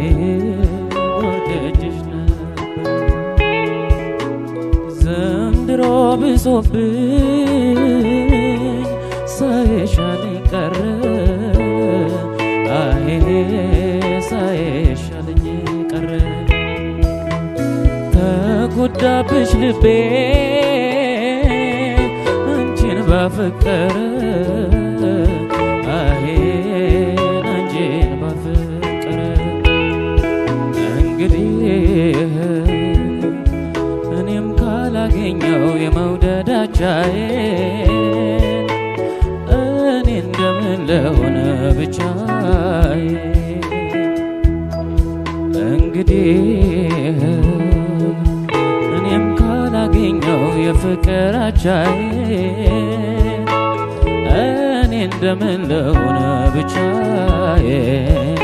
ወደጅሽ ነበር ዘንድሮ ብሶብኝ ሳይሻለኝ ቀረ አሄ ሳይሻለኝ ቀረ ተጎዳብሽ ልቤ አንቺን ባፈቀረ አሄ አንቺን ባፈቀረ እንግዲህ እኔም ካላገኘው የመውደዳቻዬን እኔ እንደምን ለሆነ ብቻዬ እንግዲህ እኔም ካላገኘው የፍቅራቻዬን እኔ እንደምን ለሆነ ብቻዬን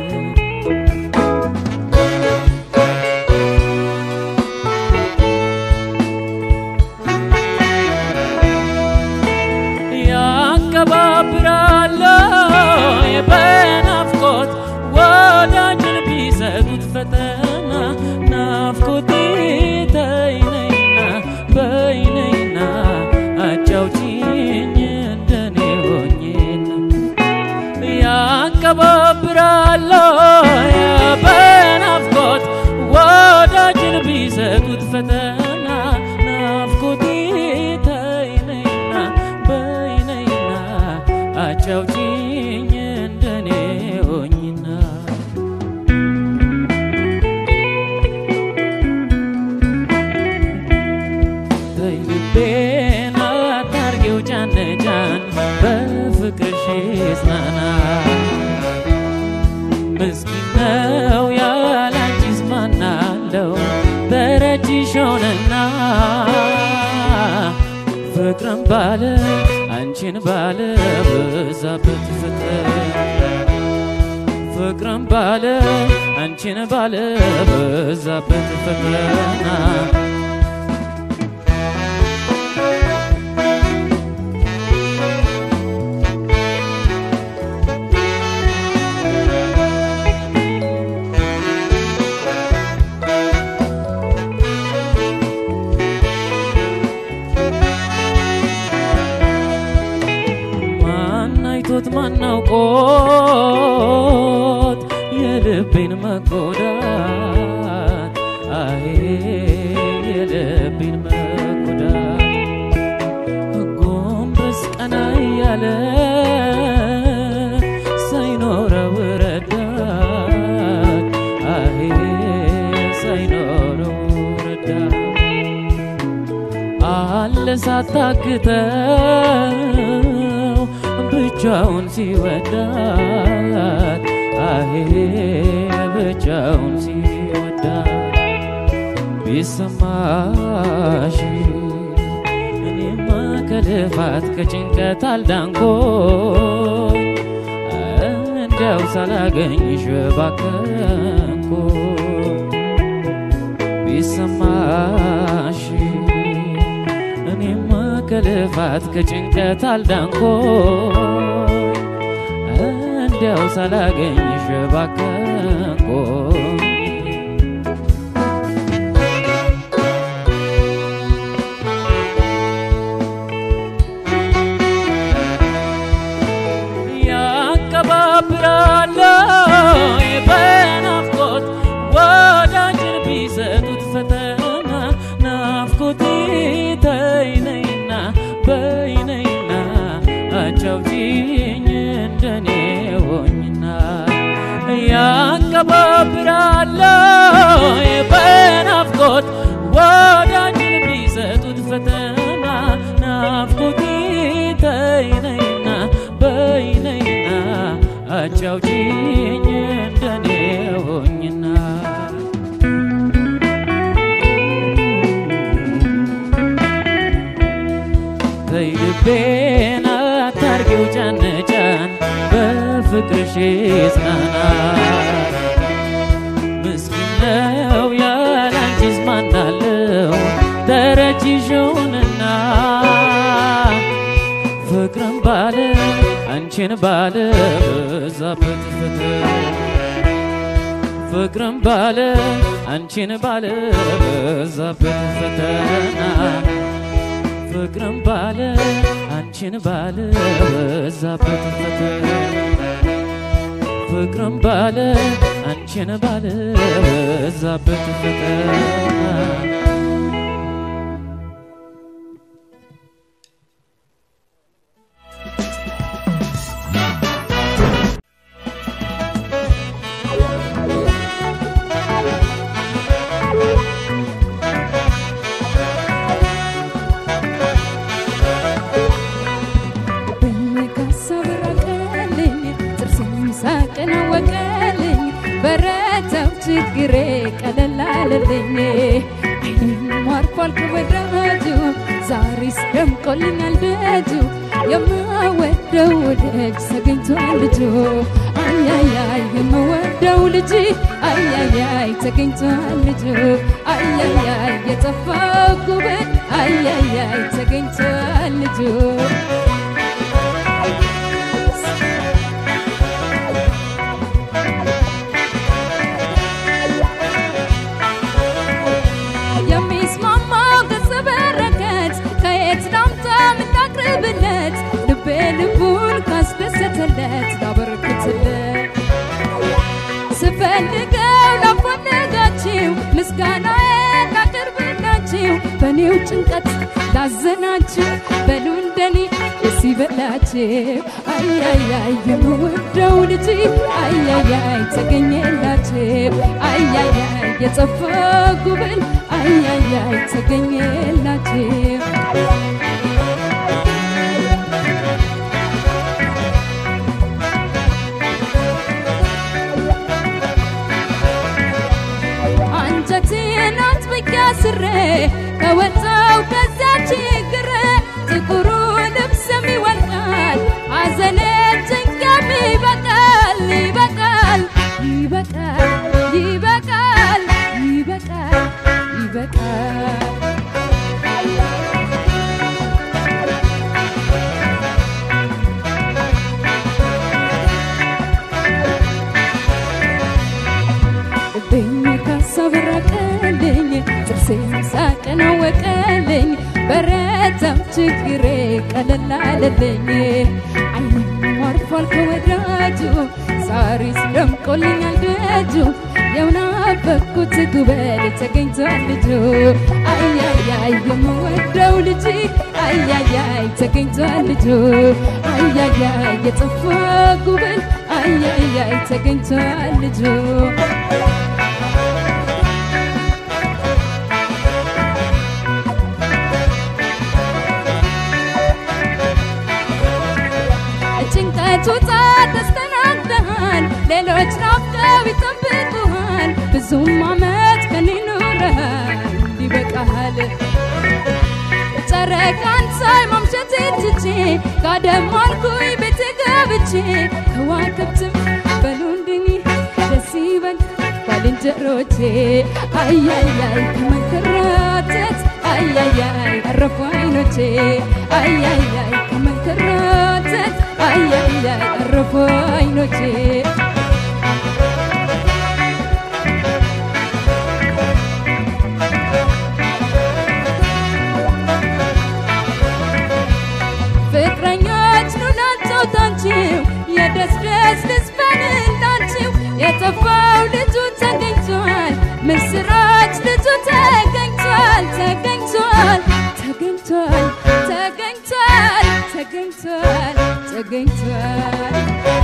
ያቀባብራለሁ በናፍቆት ወዳጅን ቢሰጡት ፈተና ናፍቆቴ ተይነይና በይነይና አጫውቺኝ እንደኔ ሆኜና ያቀባብራለሁ በናፍቆት ወዳጅን ቢሰጡት ፈተና ናፍቆቴ ተይነይና በይነይና አጫውቺኝ እንደኔ ሆኝና ተይ ልቤን አታርጊው ጫን ጫን በፍቅርሽ ጽናና ምስኪን ነው ያላንቺስ ማናለው ተረጅሽ ሆነና ፍቅርም ባለ አንቺን ባለ በዛበት ፍቅር ፍቅርም ባለ አንቺን ባለ በዛበት ፍቅርና ማናይቶት ማናውቆት የልቤን መጎዳት አሄ የልቤን መጎዳት ጎንበስ ቀና እያለ ሳይኖረው ረዳት አሄ ሳይኖረው ረዳት አለ ሳታግተው ብቻውን ሲወዳት አሄ ብቻውን ሲወዳት ቢሰማሽ እኔማ ከልፋት ከጭንቀት አልዳንኮኝ እንዲያው ሳላገኝሽ ባከንኮ ቢሰማሽ እኔማ ከልፋት ከጭንቀት አልዳንኮ እንዲያው ሳላገኝሽ ባከንኮ ያቀባብራለሁ በናፍቆት ወዳጅን ቢሰጡት ፈተና ናፍቆቴ ተይነይና በይነይና አጫውቺኝ እንደኔ ሆኝና ያቀባብራለሁ በናፍቆት ወዳጅን ቢሰጡት ፈተና ናፍቆቴ ተይነይና በይነይና አጫውቺኝ እንደኔ ሆኝና ተይ ልቤን አታርጊው ጫን ጫን በፍቅርሽ ጽናና ምስኪን ነው ያላንቺስ ማናለው ተረጅሽውንና ፍቅርን ባለ አንቺን ባለ በዛበት ፍቅር ፍቅርም ባለ አንቺን ባለ በዛበት ፈተና ፍቅርም ባለ አንቺን ባለ በዛበት ፈተና ፍቅርም ባለ አንቺን ባለ በዛበት ፈተና በሚካሰብራቀልኝ ጥርሴን ሳቅን አወቀልኝ በረታው ችግሬ ቀለል አለልኝ አይኔም አርፏል ከወዳጁ ዛሬስ ደምቆልኛል ደጁ የምወደው ልጅ ተገኝቷል ልጁ አያያይ የምወደው ልጅ አያያይ ተገኝቷል ልጁ አያያይ የጠፋ ጉበት አያያይ ተገኝቷል ልጁ የሚስማማው ገጸ በረከት ከየት ላምጣ ምናቅርብለት ልቤ ልቡን ካስደሰተለት ላበረክትለት ስፈልገው ላፈለጋችሁ ምስጋናዬን ላቅርብላችሁ በእኔው ጭንቀት ላዘናችሁ በሉ እንደኔ ደስ ይበላችሁ አያያይ የምወደው ልጅ አያያይ ተገኘላችሁ አያያይ የጠፋ ጉብል አያያይ ተገኘላችሁ አንጀቴን አጥብቄ አስሬ ከወጣው ከዚያ ችግር ጥቁሩ ልብስ ይወልቃል ሐዘኔ ጭንቀም ይበቃል ይበቃል ይበቃል ይበቃል ይበቃል ይበቃል ልቤም ካሳብ ራቀልኝ ጥርሴም ሳቅን አወቀልኝ በረታም ችግሬ ቀለል አለልኝ አይኔም አርፏል ከወዳጁ ዛሬስ ደምቆልኛል ደጁ የምናፈኩት ጉበል ተገኝቷል ልጁ አያያይ የምወደው ልጅ አያያይ ተገኝቷል ልጁ አያያይ የጠፋ ጉበል አያያይ ተገኝቷል ልጁ ጭንቀቱ ጣት ተስተናግደሃል ሌሎች ናፍቀው ይጠብቁሃል ብዙም አመት ከኔ ኖረሃል ይበቃሃል ጨረቃን ሳይ ማምሸት ትቼ ጋደም አልኩኝ ቤት ገብቼ ከዋክብትም በሉ እንድኝ ደስ ይበል ባልንጀሮቼ አያያይ ከመንከራተት አያያይ አረፉ አይኖቼ አያያይ ከመንከራተት አያያይ አረፉ አይኖቼ ፍቅረኞች ኑናቸው ታንቺው የደስ ደስ ልዝፈንላችሁ የጠፋው ልጁ ተገኝቷል ምስራች ልጁ ተገኝቷል ተገኝቷል ተገኝቷል ተገኝቷል ተገኝቷል ተገኝቷል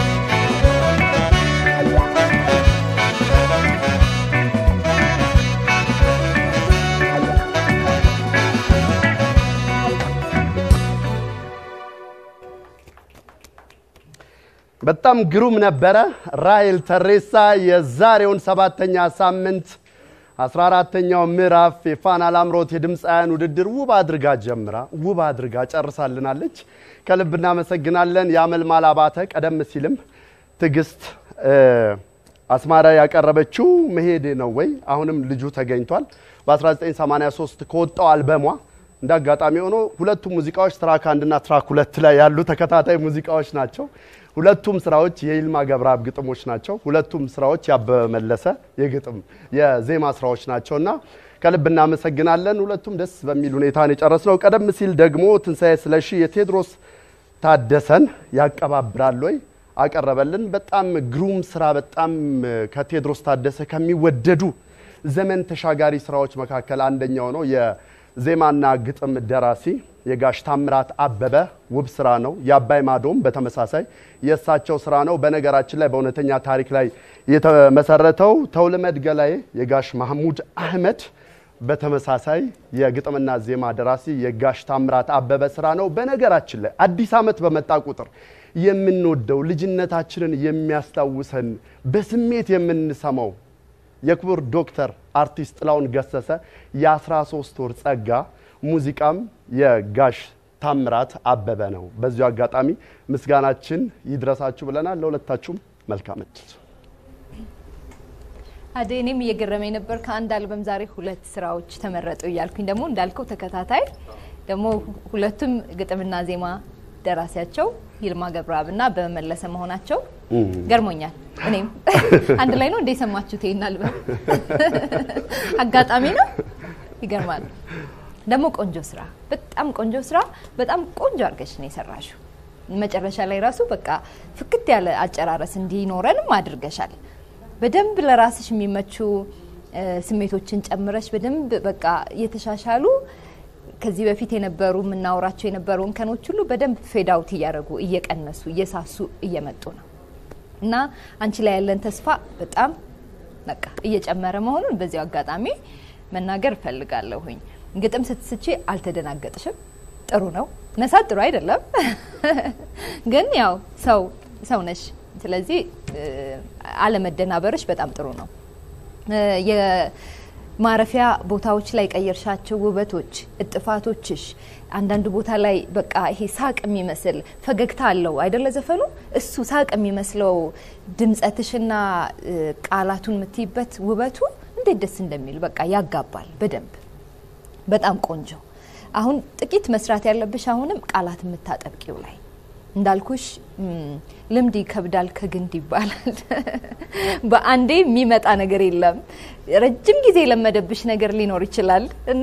በጣም ግሩም ነበረ። ራሔል ተሬሳ የዛሬውን ሰባተኛ ሳምንት 14ተኛው ምዕራፍ የፋና ላምሮት የድምፃውያን ውድድር ውብ አድርጋ ጀምራ ውብ አድርጋ ጨርሳልናለች። ከልብ እናመሰግናለን። የአመልማል አባተ ቀደም ሲልም ትዕግስት አስማራ ያቀረበችው መሄዴ ነው ወይ አሁንም ልጁ ተገኝቷል። በ1983 ከወጣው አልበሟ እንደ አጋጣሚ ሆኖ ሁለቱ ሙዚቃዎች ትራክ አንድና ትራክ ሁለት ላይ ያሉ ተከታታይ ሙዚቃዎች ናቸው። ሁለቱም ስራዎች የይልማ ገብረአብ ግጥሞች ናቸው። ሁለቱም ስራዎች ያበበ መለሰ የግጥም የዜማ ስራዎች ናቸውና ከልብ እናመሰግናለን። ሁለቱም ደስ በሚል ሁኔታ ነው የጨረስነው። ቀደም ሲል ደግሞ ትንሣኤ ስለሺ የቴዎድሮስ ታደሰን ያቀባብራል ወይ አቀረበልን። በጣም ግሩም ስራ፣ በጣም ከቴዎድሮስ ታደሰ ከሚወደዱ ዘመን ተሻጋሪ ስራዎች መካከል አንደኛው ነው። የዜማና ግጥም ደራሲ የጋሽ ታምራት አበበ ውብ ስራ ነው። የአባይ ማዶም በተመሳሳይ የእሳቸው ስራ ነው። በነገራችን ላይ በእውነተኛ ታሪክ ላይ የተመሰረተው ተውልመድ ገላዬ የጋሽ ማህሙድ አህመድ በተመሳሳይ የግጥምና ዜማ ደራሲ የጋሽ ታምራት አበበ ስራ ነው። በነገራችን ላይ አዲስ ዓመት በመጣ ቁጥር የምንወደው ልጅነታችንን የሚያስታውሰን በስሜት የምንሰማው የክቡር ዶክተር አርቲስት ጥላሁን ገሰሰ የ13 ወር ጸጋ ሙዚቃም የጋሽ ታምራት አበበ ነው። በዚሁ አጋጣሚ ምስጋናችን ይድረሳችሁ ብለናል። ለሁለታችሁም መልካም እድል። አዴ እኔም እየገረመኝ ነበር። ከአንድ አልበም ዛሬ ሁለት ስራዎች ተመረጡ እያልኩኝ ደግሞ እንዳልከው ተከታታይ ደግሞ ሁለቱም ግጥምና ዜማ ደራሲያቸው ይልማ ገብረአብ እና በመለሰ መሆናቸው ገርሞኛል። እኔም አንድ ላይ ነው እንደ የሰማችሁት ይሄን አልበም አጋጣሚ ነው። ይገርማል። ደግሞ ቆንጆ ስራ፣ በጣም ቆንጆ ስራ፣ በጣም ቆንጆ አድርገሽ ነው የሰራሽው። መጨረሻ ላይ ራሱ በቃ ፍክት ያለ አጨራረስ እንዲኖረንም አድርገሻል። በደንብ ለራስሽ የሚመቹ ስሜቶችን ጨምረሽ በደንብ በቃ የተሻሻሉ ከዚህ በፊት የነበሩ የምናወራቸው የነበሩ እንከኖች ሁሉ በደንብ ፌድ አውት እያደረጉ እየቀነሱ እየሳሱ እየመጡ ነው እና አንቺ ላይ ያለን ተስፋ በጣም በቃ እየጨመረ መሆኑን በዚያው አጋጣሚ መናገር እፈልጋለሁኝ። ግጥም ስትስቺ አልተደናገጥሽም። ጥሩ ነው። መሳት ጥሩ አይደለም፣ ግን ያው ሰው ሰው ነሽ። ስለዚህ አለመደናበርሽ በጣም ጥሩ ነው። የማረፊያ ቦታዎች ላይ ቀየርሻቸው ውበቶች፣ እጥፋቶችሽ አንዳንድ ቦታ ላይ በቃ ይሄ ሳቅ የሚመስል ፈገግታ አለው አይደለ? ዘፈኑ እሱ ሳቅ የሚመስለው ድምጸትሽና ቃላቱን የምትይበት ውበቱ እንዴት ደስ እንደሚል በቃ ያጋባል በደንብ በጣም ቆንጆ። አሁን ጥቂት መስራት ያለብሽ አሁንም ቃላት የምታጠብቂው ላይ እንዳልኩሽ ልምድ ይከብዳል ከግንድ ይባላል። በአንዴ የሚመጣ ነገር የለም። ረጅም ጊዜ የለመደብሽ ነገር ሊኖር ይችላል እና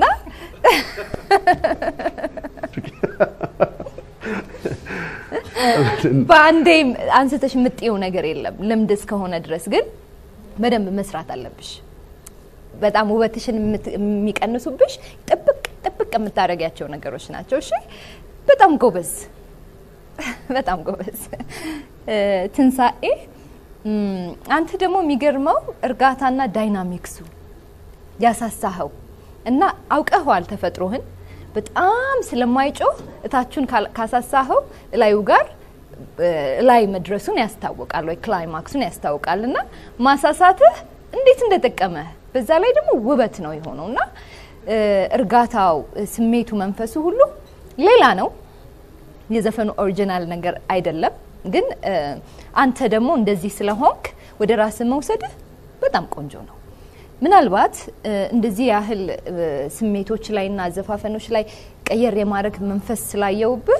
በአንዴ አንስተሽ የምጥየው ነገር የለም። ልምድ እስከሆነ ድረስ ግን በደንብ መስራት አለብሽ። በጣም ውበትሽን የሚቀንሱብሽ ጥብቅ ጥብቅ የምታደርጊያቸው ነገሮች ናቸው። እሺ፣ በጣም ጎበዝ በጣም ጎበዝ ትንሣኤ። አንተ ደግሞ የሚገርመው እርጋታና ዳይናሚክሱ ያሳሳኸው እና አውቀኸዋል ተፈጥሮህን በጣም ስለማይጮህ እታቹን ካሳሳኸው እላዩ ጋር ላይ መድረሱን ያስታውቃል፣ ወይ ክላይማክሱን ያስታውቃል። እና ማሳሳትህ እንዴት እንደጠቀመህ በዛ ላይ ደግሞ ውበት ነው የሆነው እና እርጋታው፣ ስሜቱ፣ መንፈሱ ሁሉ ሌላ ነው። የዘፈኑ ኦሪጂናል ነገር አይደለም። ግን አንተ ደግሞ እንደዚህ ስለሆንክ ወደ ራስህ መውሰድህ በጣም ቆንጆ ነው። ምናልባት እንደዚህ ያህል ስሜቶች ላይና አዘፋፈኖች ላይ ቀየር የማድረግ መንፈስ ስላየውብህ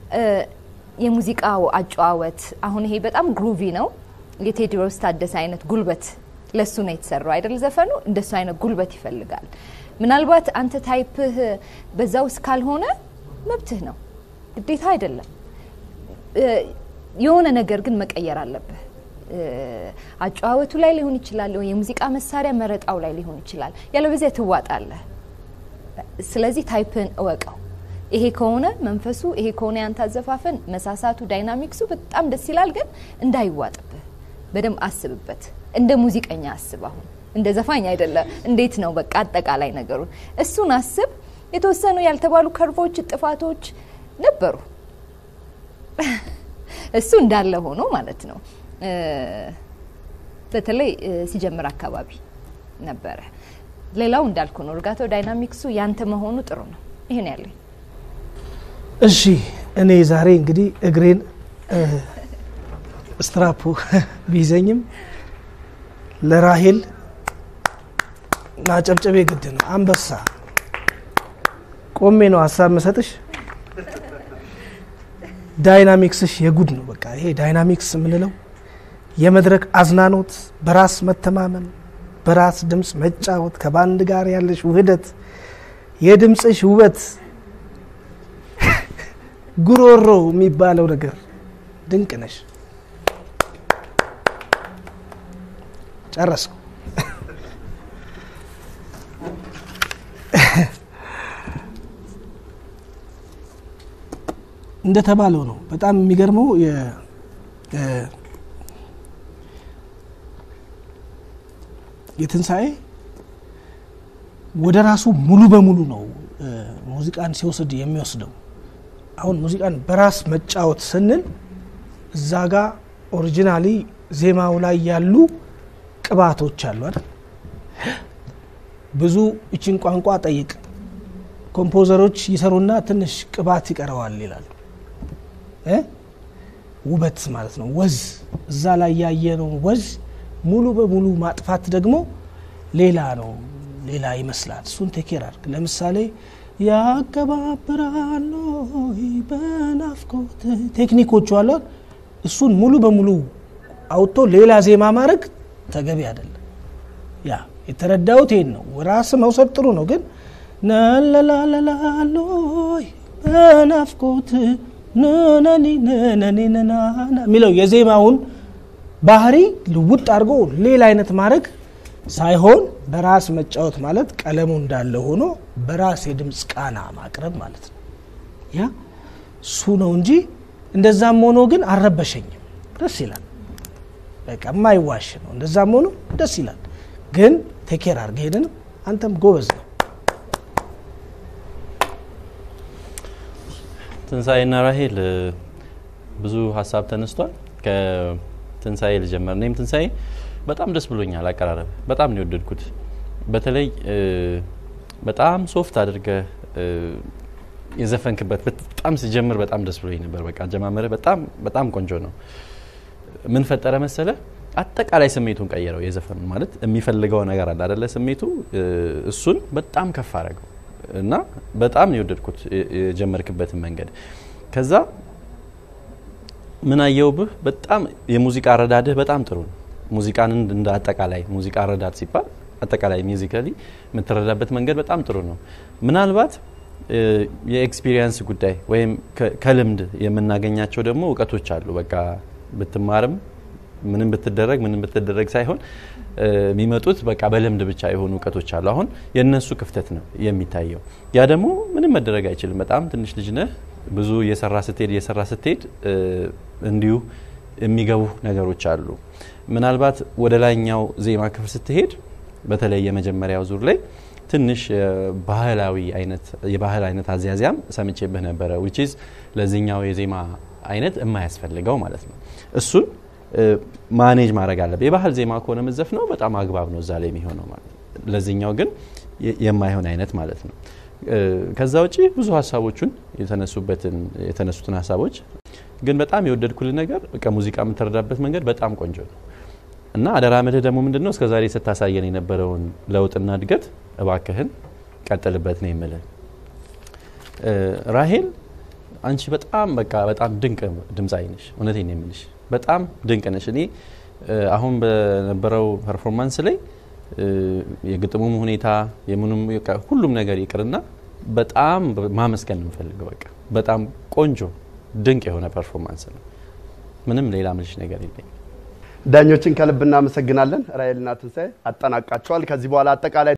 የሙዚቃው አጨዋወት አሁን ይሄ በጣም ግሩቪ ነው። የቴዎድሮስ ታደሰ አይነት ጉልበት ለሱ ነው የተሰራው አይደል? ዘፈኑ እንደሱ አይነት ጉልበት ይፈልጋል። ምናልባት አንተ ታይፕህ በዛ ውስጥ ካልሆነ መብትህ ነው፣ ግዴታ አይደለም። የሆነ ነገር ግን መቀየር አለብህ። አጨዋወቱ ላይ ሊሆን ይችላል፣ የሙዚቃ መሳሪያ መረጣው ላይ ሊሆን ይችላል። ያለበዚያ ትዋጣለህ። ስለዚህ ታይፕህን እወቀው። ይሄ ከሆነ መንፈሱ፣ ይሄ ከሆነ ያንተ አዘፋፈን፣ መሳሳቱ፣ ዳይናሚክሱ በጣም ደስ ይላል። ግን እንዳይዋጥብህ በደንብ አስብበት። እንደ ሙዚቀኛ አስብ። አሁን እንደ ዘፋኝ አይደለም። እንዴት ነው በቃ አጠቃላይ ነገሩን እሱን አስብ። የተወሰኑ ያልተባሉ ከርቮች፣ ጥፋቶች ነበሩ። እሱ እንዳለ ሆኖ ማለት ነው። በተለይ ሲጀምር አካባቢ ነበረ። ሌላው እንዳልኩ ነው። እርጋታው፣ ዳይናሚክሱ ያንተ መሆኑ ጥሩ ነው። ይሄን ያለኝ እሺ። እኔ ዛሬ እንግዲህ እግሬን ስትራፑ ቢይዘኝም ለራሄል ማጨብጨቤ ግድ ነው። አንበሳ ቆሜ ነው ሀሳብ መሰጥሽ። ዳይናሚክስሽ የጉድ ነው። በቃ ይሄ ዳይናሚክስ የምንለው የመድረክ አዝናኖት፣ በራስ መተማመን፣ በራስ ድምፅ መጫወት፣ ከባንድ ጋር ያለሽ ውህደት፣ የድምፅሽ ውበት፣ ጉሮሮ የሚባለው ነገር ድንቅ ነሽ። ጨረስኩ። እንደተባለው ነው። በጣም የሚገርመው የ- የ- የትንሣኤ ወደ ራሱ ሙሉ በሙሉ ነው እ፣ ሙዚቃን ሲወስድ የሚወስደው። አሁን ሙዚቃን በራስ መጫወት ስንል እዛ ጋ ኦሪጂናሊ ዜማው ላይ ያሉ ቅባቶች አሉ አይደል? ብዙ እችን ቋንቋ ጠይቅ ኮምፖዘሮች ይሰሩና ትንሽ ቅባት ይቀረዋል ይላሉ እ? ውበት ማለት ነው። ወዝ እዛ ላይ ያየነውን ወዝ ሙሉ በሙሉ ማጥፋት ደግሞ ሌላ ነው፣ ሌላ ይመስላል። እሱን ቴኬር አድርግ። ለምሳሌ ያቀባብራል ሆይ በናፍቆት ቴክኒኮቹ አለ እሱን ሙሉ በሙሉ አውጥቶ ሌላ ዜማ ማድረግ ተገቢ አይደለም። ያ የተረዳሁት ይሄን ነው። ራስ መውሰድ ጥሩ ነው፣ ግን ነለላለላሎይ በናፍቆት ነነኒ ነነኒ ነናና የሚለው የዜማውን ባህሪ ልውጥ አድርጎ ሌላ አይነት ማድረግ ሳይሆን በራስ መጫወት ማለት ቀለሙ እንዳለ ሆኖ በራስ የድምፅ ቃና ማቅረብ ማለት ነው። ያ እሱ ነው እንጂ እንደዛም ሆኖ ግን አልረበሸኝም። ደስ ይላል። በቃ የማይዋሽ ነው። እንደዛም ሆኖ ደስ ይላል። ግን ቴኬር አድርገ ሄደንም አንተም ጎበዝ ነው። ትንሣኤና ራሄል እ፣ ብዙ ሀሳብ ተነስቷል። ከትንሣኤ ልጀመር። እኔም ትንሣኤ በጣም ደስ ብሎኛል። አቀራረብ በጣም ነው የወደድኩት። በተለይ እ፣ በጣም ሶፍት አድርገህ እ፣ የዘፈንክበት በጣም ሲጀምር በጣም ደስ ብሎኝ ነበር። በቃ አጀማመርህ በጣም በጣም ቆንጆ ነው። ምን ፈጠረ መሰለ አጠቃላይ ስሜቱን ቀየረው። የዘፈኑ ማለት የሚፈልገው ነገር አለ አደለ? ስሜቱ እ፣ እሱን በጣም ከፍ አደረገው እና በጣም ነው የወደድኩት የ- የጀመርክበትን መንገድ። ከዛ ምን አየውብህ በጣም የሙዚቃ አረዳድህ በጣም ጥሩ ነው። ሙዚቃን እንድ- እንደ አጠቃላይ ሙዚቃ አረዳድ ሲባል አጠቃላይ ሚዚካሊ የምትረዳበት መንገድ በጣም ጥሩ ነው። ምናልባት እ፣ የኤክስፒሪየንስ ጉዳይ ወይም ከ- ከልምድ የምናገኛቸው ደግሞ እውቀቶች አሉ። በቃ ብትማርም ምንም ብትደረግ ምንም ብትደረግ ሳይሆን እ፣ የሚመጡት በቃ በልምድ ብቻ የሆኑ እውቀቶች አሉ። አሁን የእነሱ ክፍተት ነው የሚታየው። ያ ደግሞ ምንም መደረግ አይችልም። በጣም ትንሽ ልጅ ነህ። ብዙ እየሰራ ስትሄድ እየሰራ ስትሄድ እ፣ እንዲሁ የሚገቡ ነገሮች አሉ። ምናልባት ወደ ላይኛው ዜማ ክፍል ስትሄድ በተለይ የመጀመሪያው ዙር ላይ ትንሽ ባህላዊ አይነት የባህል አይነት አዝያዚያም ሰምቼብህ ነበረ ዊች ኢዝ ለዚህኛው የዜማ አይነት የማያስፈልገው ማለት ነው። እሱን ማኔጅ ማድረግ አለብህ። የባህል ዜማ ከሆነ መዘፍ ነው በጣም አግባብ ነው እዛ ላይ የሚሆነው ማለት ነው። ለዚህኛው ግን የ- የማይሆን አይነት ማለት ነው። እ፣ ከዛ ውጪ ብዙ ሀሳቦቹን የተነሱበትን የተነሱትን ሀሳቦች ግን በጣም የወደድኩልን ነገር በቃ ሙዚቃ የምትረዳበት መንገድ በጣም ቆንጆ ነው እና አደራ ምልህ ደግሞ ምንድን ነው እስከ ዛሬ ስታሳየን የነበረውን ለውጥና እድገት እባክህን ቀጥልበት ነው የምልህ። እ፣ ራሄል አንቺ በጣም በቃ በጣም ድንቅ ድምፃዊ ነሽ። እውነቴን ነው የምልሽ በጣም ድንቅ ነሽ። እኔ እ፣ አሁን በነበረው ፐርፎርማንስ ላይ እ፣ የግጥሙም ሁኔታ የምኑም በቃ ሁሉም ነገር ይቅርና በጣም ማመስገን ነው የምፈልገው። በቃ በጣም ቆንጆ ድንቅ የሆነ ፐርፎርማንስ ነው። ምንም ሌላ ምልሽ ነገር የለኝም። ዳኞችን ከልብ እናመሰግናለን። ራሔልና ትንሣኤ አጠናቃቸዋል። ከዚህ በኋላ አጠቃላይ